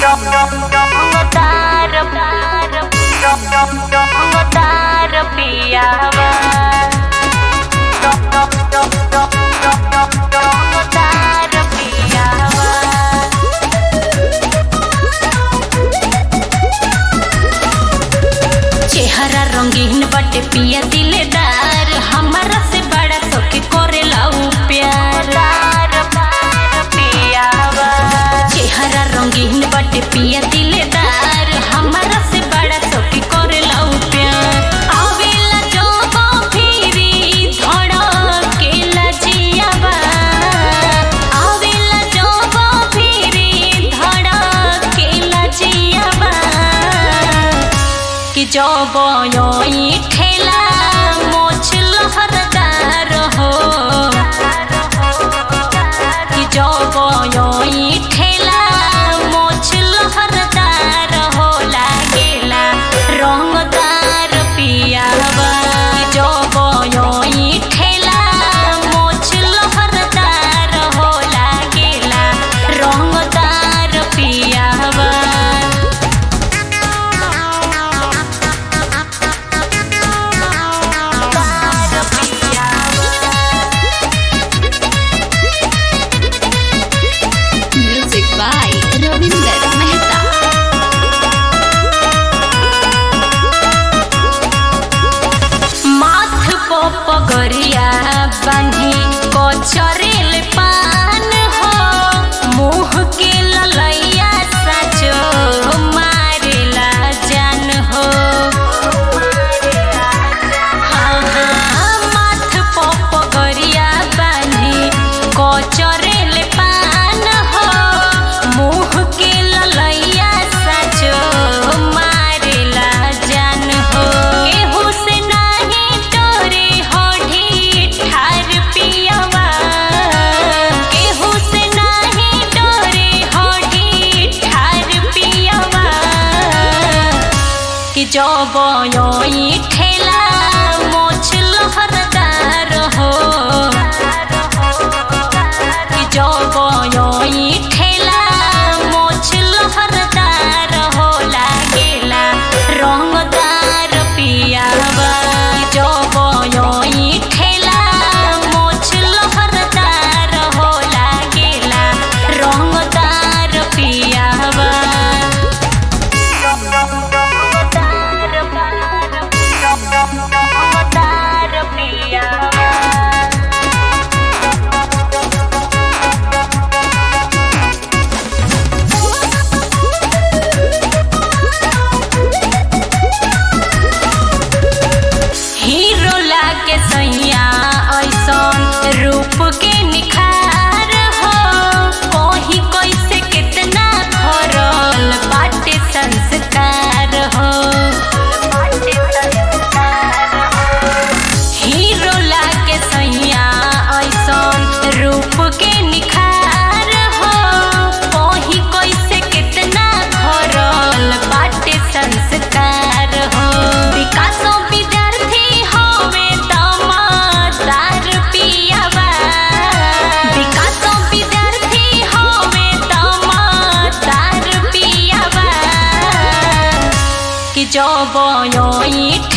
तार तार पियावा तार पियावा चेहरा रंगीन बटे पिया दिलदार हमारा से बड़ा सके करेला उ प्यार चेहरा रंगीन बटे पिया दिलदार हमारा से बड़ा सके करेला उ प्यार आवेला जो फिरी धड़केला जियावा आवेला जो फिरी धड़केला जियावा कि जो बोयोई ठेला मोछ लहरदार हो कि जो बोयोई ठेला मोछ लहरदार हो लागेला रंगदार पियावा कि जो बोयोई ठेला मोछ लहरदार हो लागेला रंगदार पियावा Music by Ravinder Mehta. माथ पो पगरिया बान्ही कचरेल पान हो मुँह के ललैया साचो मारेला जान हो हाँ, हाँ, माथ पो पगरिया बान्ही कचरेल पान हो मुँह के ललैया साचो मारेला जान हो केहू से नाही डरे होठी ठार पियवा केहू से नाही डरे होठी ठार पियवा कि जो बोयोई ठेला मोछ लहरदार हो कि जो बोयोई ठेला मोछ लहरदार हो लागेला रंगदार पियावा कि जो बोयोई ठेला मोछ लहरदार हो लागेला रंगदार पियावा तार पियावा हीरो लागे सैया ऐसन रूप के निखार हो ओही कैसे कितना भरल बाटे संस्कार हो हीरो लागे सैया ऐसन रूप के निखार हो ओही कैसे कितना भरल बाटे संस्कार हो विकासो विद्यार्थी होवे दमदार पियावा विकासो विद्यार्थी होवे दमदार पियावा कि जो बोयोई